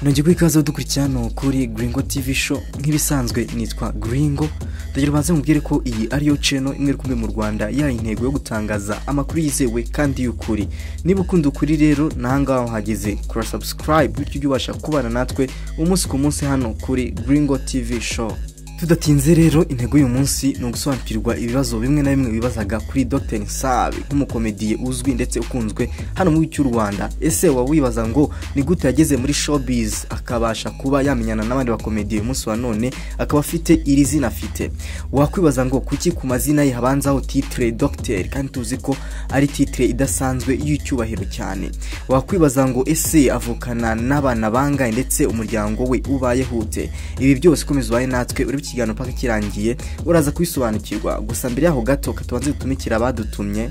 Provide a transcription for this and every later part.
ntugirwe ikaze dukurikirana kuri Gringo TV show nk'ibisanzwe nitwa Gringo ndagira ubanze mubwire ko iyi ariyo channel imwe kumwe mu Rwanda yaha intego yo gutangaza amakuru yizewe kandi y'ukuri niba ukunda ukuri rero nahangaha uhageze kora subscribe bityo ujye ubasha kubana natwe umunsi ku munsi hano kuri Gringo TV show tudatinze rero intego y'uyu munsi ni ugusobanukirwa ibibazo bimwe na bimwe bibazaga kuri Dr Nsabi nk'umukomediye uzwi ndetse ukunzwe hano mu cy'u Rwanda ese waba wibaza ngo ni gute yageze muri showbiz akabasha kuba yamenyana n'abandi bakomediye uyu munsi wa none akaba afite iri zina afite wakwibaza ngo kuki ku mazina ye habanzaho titre Dr kandi tuzi ko ari titre idasanzwe y'icyubahiro cyane wakwibaza ngo ese avukana n'abana bangahe ndetse umuryango we ubayeho ute ibi byose ukomeza ubaye natwe uri ikiganiro paka kirangiye uraza kubisobanukirwa gusa mbere yaho gato katubanze dutumikira abadutumye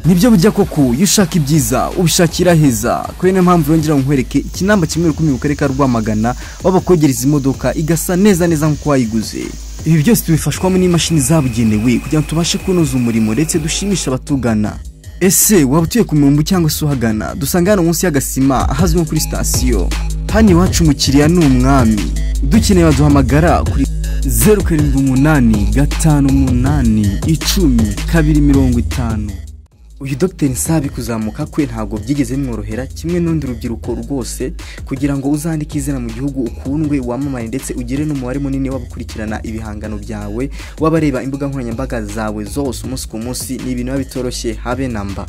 nibyo bujya koko iyo ushaka ibyiza ubishakira heza kubera niyo mpamvu yongera nkwereke ikinamba kimwe rukumi mu karere ka rwamagana wabakwegereza imodoka igasa neza neza nk'uko wayiguze ibi byose tubifashwamo n'imashini zabugenewe kugira ngo tubashe kunoza umurimo ndetse dushimisha abatugana ese waba utuye ku mirongo cyangwa se uhagana dusanga hano munsi y'agasima ahazwi nko kuri sitasiyo hano iwacu umukiriya ni umwami dukeneye baduhamagara kuri zeru karindwi umunani gatanu umunani icumi kabiri mirongo itanu uyu dogiteri nsabi kuzamuka kwe ntabwo byigeze bimworohera kimwe n'urundi rubyiruko rwose kugira ngo uzandike izina mu gihugu ukundwe wamamare ndetse ugire n'umubare munini w'abakurikirana ibihangano byawe w'abareba imbuga nkoranyambaga zawe zose umunsi ku munsi ni ibintu biba bitoroshye habe na mba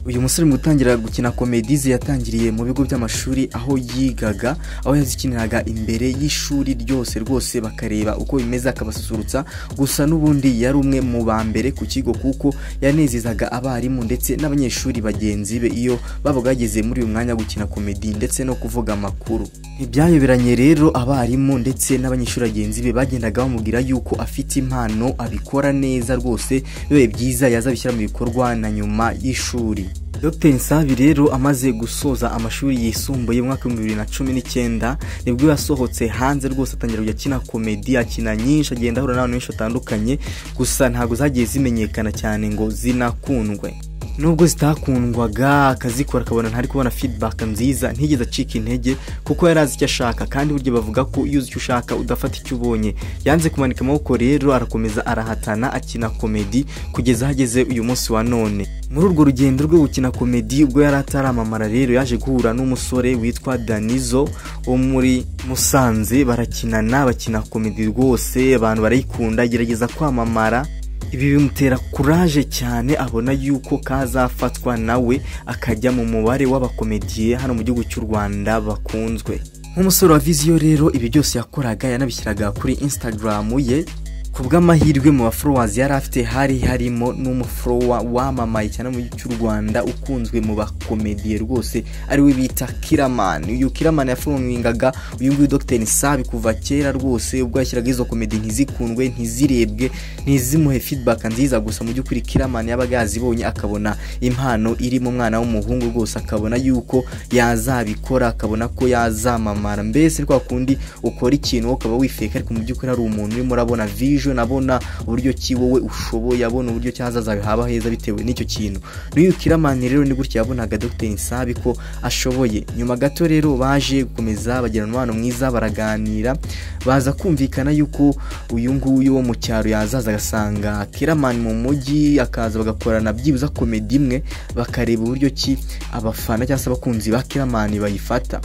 uyu musore mu gutangira gukina komedize yatangiriye mu bigo by'amashuri aho yigaga aho yazikiniraga imbere y'ishuri ryose rwose bakareba uko bimeze akabasusurutsa gusa n'ubundi yari umwe mu ba mbere ku kigo kuko yanezezaga abarimu ndetse n'abanyeshuri bagenzi be iyo baba bageze muri uyu mwanya wo gukina komedi ndetse no kuvuga amakuru ntibyayoberanye rero abarimu ndetse n'abanyeshuri bagenzi be bagendaga bamubwira yuko afite impano abikora neza rwose bibaye byiza yazabishyira mu bikorwa na nyuma y'ishuri Dr Nsabi rero amaze gusoza amashuri yisumbuye mu mwaka w'ibihumbi bibiri na cumi n'icyenda nibwo yasohotse hanze rwose atangira kujya akina komedi akina nyinshi agenda ahura n'abantu benshi batandukanye gusa ntabwo zagiye zimenyekana cyane ngo zinakundwe nubwo zitakundwaga akazikora akabona ntari kubona feedback nziza ntigeze acika intege kuko yari azi icyo ashaka kandi burya bavuga ko iyo uzi icyo ushaka udafata icyo ubonye yanze kumanika amaboko rero arakomeza arahatana akina komedi kugeza aho ageze uyu munsi wa none muri urwo rugendo rwo gukina komedi ubwo yari ataramamara rero yaje guhura n'umusore witwa danizo wo muri musanze barakinana bakina komedi rwose abantu barayikunda agerageza kwamamara ibi bimutera kuraje cyane abona yuko kazafatwa nawe akajya mu mubare w'abakomediye hano mu gihugu cy'u rwanda bakunzwe nk'umusore wa viziyo rero ibi byose yakoraga yanabishyiraga kuri instagram ye ku bw'amahirwe mu baforowazi yari afite hari harimo n'umuforowa wamamaye cyane mu cy'u rwanda ukunzwe mu bakomediye rwose ariwe bita kiramani uyu kiramani yaforomingaga uyu nguyu dogiteri nsabi kuva kera rwose ubwo yashyiraga izo komedi ntizikundwe ntizirebwe ntizimuhe feedback nziza gusa mu by'ukuri kiramani yabaga yazibonye akabona impano iri mu mwana w'umuhungu rwose akabona yuko yazabikora akabona ko yazamamara mbese kwa kundi ukora ikintu ukaba wifeka ariko mu by'ukuri hari umuntu urimo urabona vision nabona uburyo ki wowe ushoboye abona uburyo cyazaza haba heza bitewe n'icyo kintu n'uyu kiramani rero ni gutya yabonaga dogiteri nsabi ko ashoboye nyuma gato rero baje gukomeza bagira umubano mwiza baraganira baza kumvikana yuko uyu nguyu wo mu cyaro yazaza agasanga kiramani mu mujyi akaza bagakorana byibuze komedi imwe bakareba uburyo ki abafana cyangwa se abakunzi ba kiramani bayifata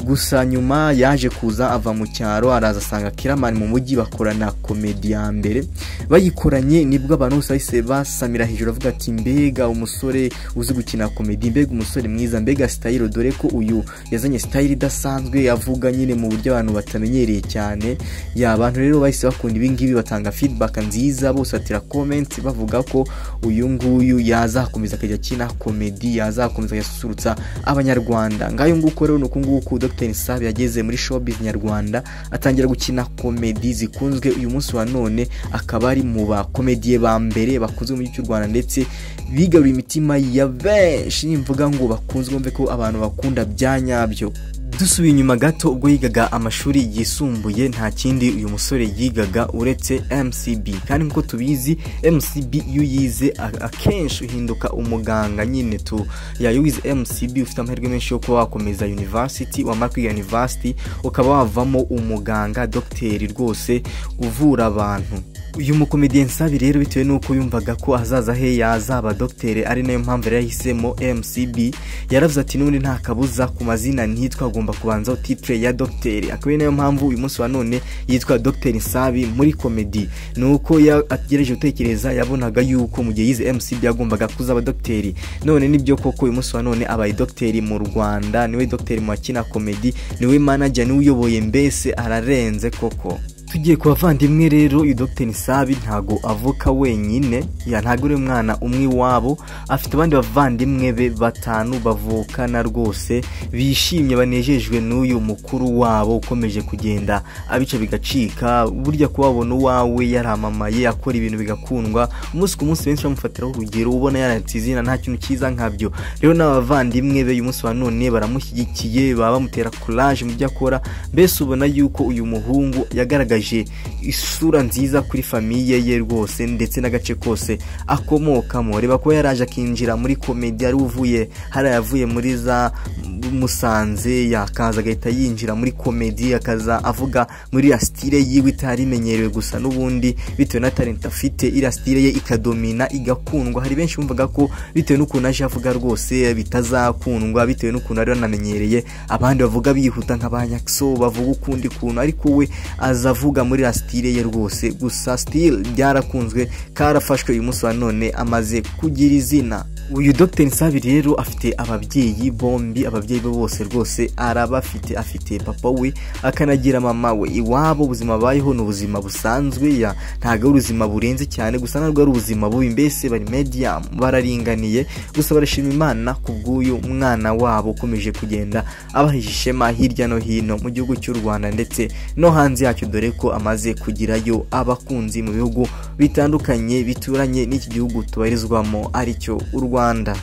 gusa nyuma yaje kuza ava mu cyaro araza asanga kiramani mu mujyi bakorana komedi ya mbere bayikoranye nibwo abantu bose bahise basamira hejuru avuga ati mbega umusore uzi gukina komedi mbega umusore mwiza mbega sitayiro dore ko uyu yazanye sitayiro idasanzwe avuga nyine mu buryo abantu batamenyereye cyane ya abantu rero bahise bakunda ibingibi batanga feedback nziza bose batira comment bavuga ko uyu nguyu yazakomeza akajya akina komedi yazakomeza agasusurutsa abanyarwanda ngayo nguko rero ni uku nguku Dr Nsabi yageze muri showbiz nyarwanda atangira gukina komedi zikunzwe uyu munsi wa none akaba ari mu bakomediye ba mbere bakunzwe mu gihugu cy'u Rwanda ndetse bigaruriye imitima ya benshi nimvuga ngo bakunzwe bumve ko abantu bakunda bya nyabyo dusubiye inyuma gato ubwo yigaga amashuri yisumbuye nta kindi uyu musore yigaga uretse mcb kandi nk'uko tubizi mcb iyo uyize a- akenshi uhinduka umuganga nyine tu ya iyo wize mcb ufite amahirwe menshi yo kuba wakomeza university wamara kwiga university ukaba wavamo umuganga dogiteri rwose uvura abantu uyu mukomediye nsabi rero bitewe n'uko yumvaga ko ahazaza he yazaba dogiteri ari nayo mpamvu yari yahisemo mcb yaravuze ati n'ubundi nta kabuza ku mazina ntitwa agomba kubanza titire ya dogiteri akaba ari nayo mpamvu uyu munsi wa none yitwa dogiteri nsabi muri komedi ni uko ya- atagerageje gutekereza yabonaga yuko mu gihe yize mcb yagombaga kuzaba dogiteri none nibyo koko uyu munsi wa none abaye dogiteri mu rwanda niwe dogiteri mu bakina komedi niwe manager niwe uyoboye mbese ararenze koko tugiye ku bavandimwe rero uyu dogiteri nisabi ntago avuka wenyine ya ntago uri umwana umwe iwabo afite abandi bavandimwe be batanu bavukana rwose bishimye banejejwe n'uyu mukuru wabo ukomeje kugenda abica bigacika burya kubabona uwawe yaramamaye akora ibintu bigakundwa umunsi ku munsi benshi bamufatiraho urugero ubona yaratse izina nta kintu cyiza nkabyo rero n'abavandimwe be uyu munsi wa none baramushyigikiye baba bamutera kuraje mu byo akora mbese ubona yuko uyu muhungu yagaragaje isura nziza kuri famiye ye rwose ndetse n'agace kose akomokamo reba ko yaraje akinjira muri komedi yari uvuye hari ayavuye muri za musanze yakaza agahita yinjira muri komedi akaza avuga muri ya stile yiwe itari imenyerewe gusa n'ubundi bitewe na talent afite iriya stile ye ikadomina igakundwa hari benshi bumvaga ko bitewe n'ukuntu aje avuga rwose bitazakundwa bitewe n'ukuntu ari banamenyereye abandi bavuga bihuta nk'abanyakso bavuga ukundi kuntu ariko we aza avuga muri ya stile ye rwose gusa stile byarakunzwe karafashwe uyu munsi wa none amaze kugira izina uyu dr nsabi rero afite ababyeyi bombi ababyeyi be bose rwose arabafite afite papa we akanagira mama we iwabo ubuzima bayeho ni ubuzima busanzwe ya ntabwo ari ubuzima burenze cyane gusa ntabwo ari ubuzima bubi mbese bari medium bararinganiye gusa barashima imana ku bw'uyu mwana wabo ukomeje kugenda abahisha ishema hirya no hino mu gihugu cy'u rwanda ndetse no hanze yacyo dore ko amaze kugirayo abakunzi mu bihugu bitandukanye bituranye n'iki gihugu tubarizwamo aricyo u rwanda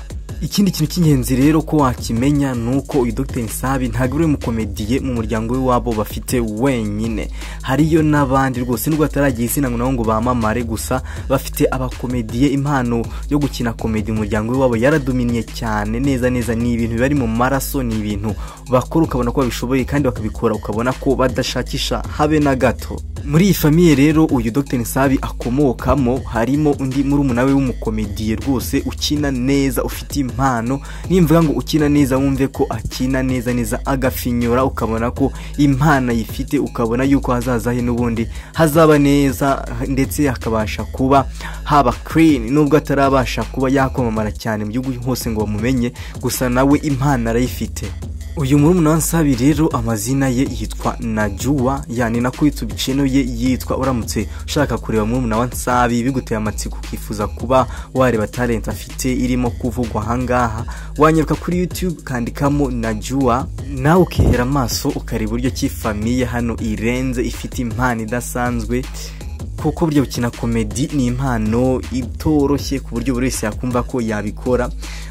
ikindi kintu cy'ingenzi rero ko wakimenya ni uko uyu dr nsabi ntabwo uri umukomediye mu muryango w'iwabo bafite wenyine hariyo n'abandi rwose nubwo bataragira izina ngo nabo ngo bamamare gusa bafite abakomediye impano yo gukina komedi mu muryango w'iwabo yaradominiye cyane neza neza ni ibintu bari mu maraso ni ibintu bakora ukabona ko babishoboye kandi bakabikora ukabona ko badashakisha habe na gato muri iyi famiye rero uyu dr nsabi akomokamo harimo undi murumuna we w'umukomediye rwose ukina neza ufite impano nimvuga ngo ukina neza wumve ko akina neza neza agafinyura ukabona ko impano ayifite ukabona yuko hazaza he n'ubundi hazaba neza ndetse hakabasha kuba haba clean nubwo atarabasha kuba yakwamamara cyane mu gihugu hose ngo bamumenye gusa nawe impano arayifite uyu murumuna nsabi rero amazina ye yitwa najuwa yani nako itubiceno ye yitwa uramutse ushaka kureba murumuna wa nsabi biguteye amatsiko ukifuza kuba wareba talent afite irimo kuvugwa ahangaha wanyaruka kuri youtube ukandikamo najuwa nawe ukihera amaso ukareba uburyo ki famiye hano irenze ifite impano idasanzwe kuko burya gukina komedi ni impano itoroshye ku buryo buri wese yakumva ko yabikora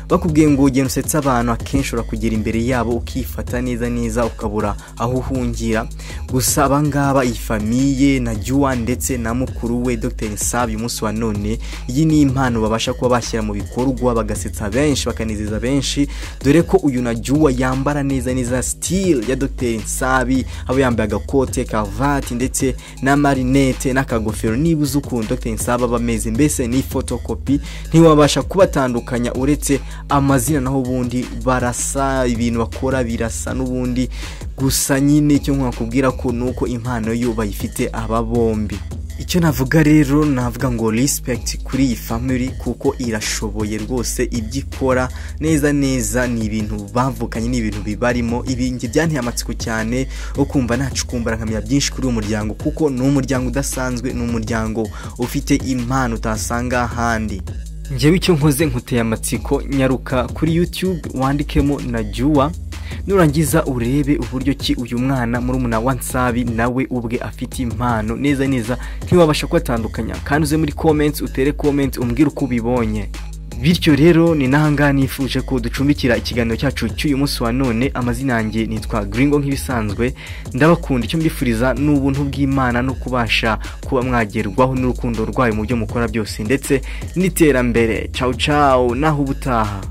bakubwiye ngo ugenda usetsa abantu akenshi ushobora kugera imbere yabo ukifata neza neza ukabura aho uhungira gusa abangaba iyi famiye na juwa ndetse na mukuru we dr nsabi umunsi wa none iyi ni impano babasha kuba bashyira mu bikorwa bagasetsa benshi bakanezeza benshi dore ko uyu na juwa yambara neza neza stil ya dr nsabi aba yambaye agakote karuvati ndetse na marinete n'akagofero niba uzi ukuntu dr nsaba aba ameze mbese ni fotokopi ntiwabasha kubatandukanya uretse amazina naho ubundi barasa ibintu bakora birasa n'ubundi gusa nyine icyo nkakubwira ko ni uko impano yo bayifite aba bombi icyo navuga rero navuga ngo respect kuri iyi family kuko irashoboye rwose ibyo ikora neza neza ni ibintu bavukanye ni ibintu bibarimo ibingi byanteye amatsiko cyane wo kumva nacukumbura nkamenya byinshi kuri uyu muryango kuko ni umuryango udasanzwe ni umuryango ufite impano utasanga ahandi njyewe icyo nkoze nkuteye amatsiko nyaruka kuri youtube wandikemo na juwa nurangiza urebe uburyo ki uyu mwana murumuna wa nsabi nawe ubwe afite impano neza neza ntiwabasha kubatandukanya kandi uze muri comments utere comments umbwire uko ubibonye bityo rero ni nahangaha nifuje ko ducumbikira ikiganiro cyacu cy'uyu munsi wa none amazina yanjye nitwa Gringo nk'ibisanzwe ndabakunda icyo mbifuriza ni ubuntu bw'imana no kubasha kuba mwagerwaho n'urukundo rwayo mu byo mukora byose ndetse n'iterambere cawu cawu naho ubutaha